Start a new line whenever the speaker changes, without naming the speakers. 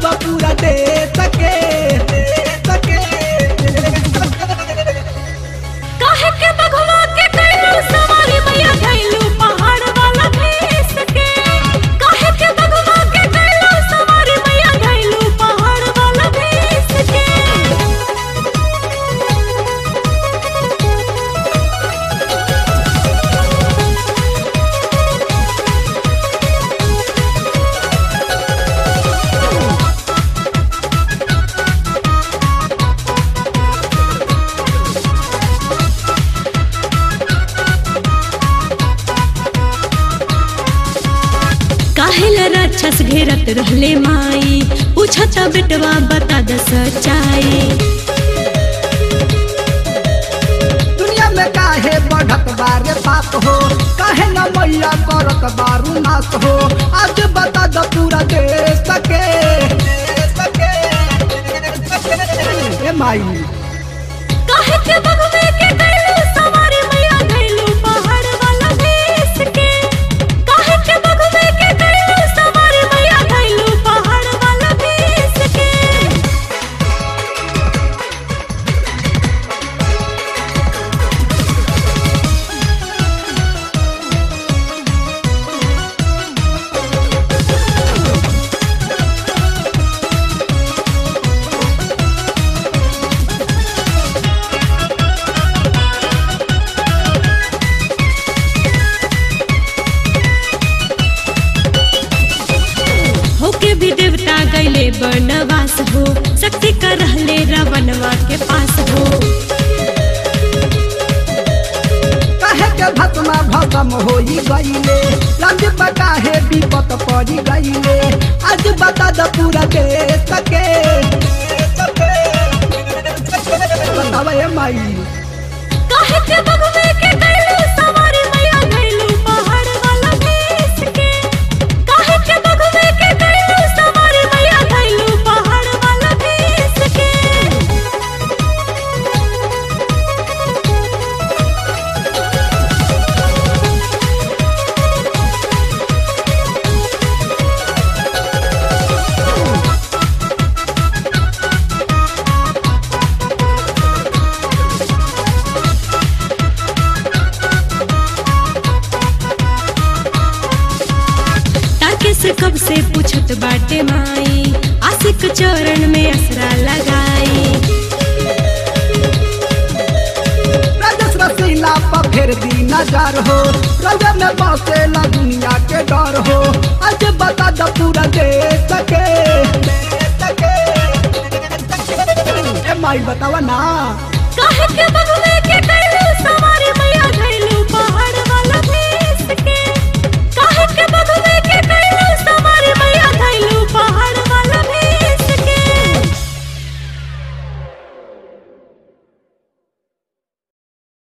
दो पूरा दे सके दे सके
काहे के बघवा के कैलू सवारी मैया धैलू पहाड़ वाला भेस के काहे के बघवा के कैलू सवारी मैया धैलू पहाड़ वाला भेस के काहेला राक्षस घेरत रहले माई पूछत बेटवा बता द सच्चाई
दुनिया में काहे बढ़त बारे पाप हो काहे न मैया करत बारू नाश हो आज बता दो पूरा दे सके दे सके ए माई
काहे के बघवे के कैलू सवारी मैया धैलू पहाड़ वाला भेस के काहे के बघवे के कैलू सवारी मैया धैलू पहाड़ वाला भेस के होके भी देवता गैले बनवास हो शक्ति कर रहले रावणवा के पास हो
काहे के भस्मा भस्म होई गईले लंज काहे विपत पड़ी गईले आज बता दो पूरा दे सके दे सके बतावा ए माई
काहे के बघवे के कैलू सवारी मैया धैलू पहाड़ वाला भेस के काहे के बघवे के कैलू सवारी मैया धैलू पहाड़ वाला भेस के ताके से कब से पूछत बाटे माई आशिक चरण में असरा लगाई
राजस रसीला पर फिर दी नजर हो रंग में बसेला दुनिया के डर हो आज बता दो पूरा दे सके दे सके ए माई बतावा ना
काहे के बघवे के कैलू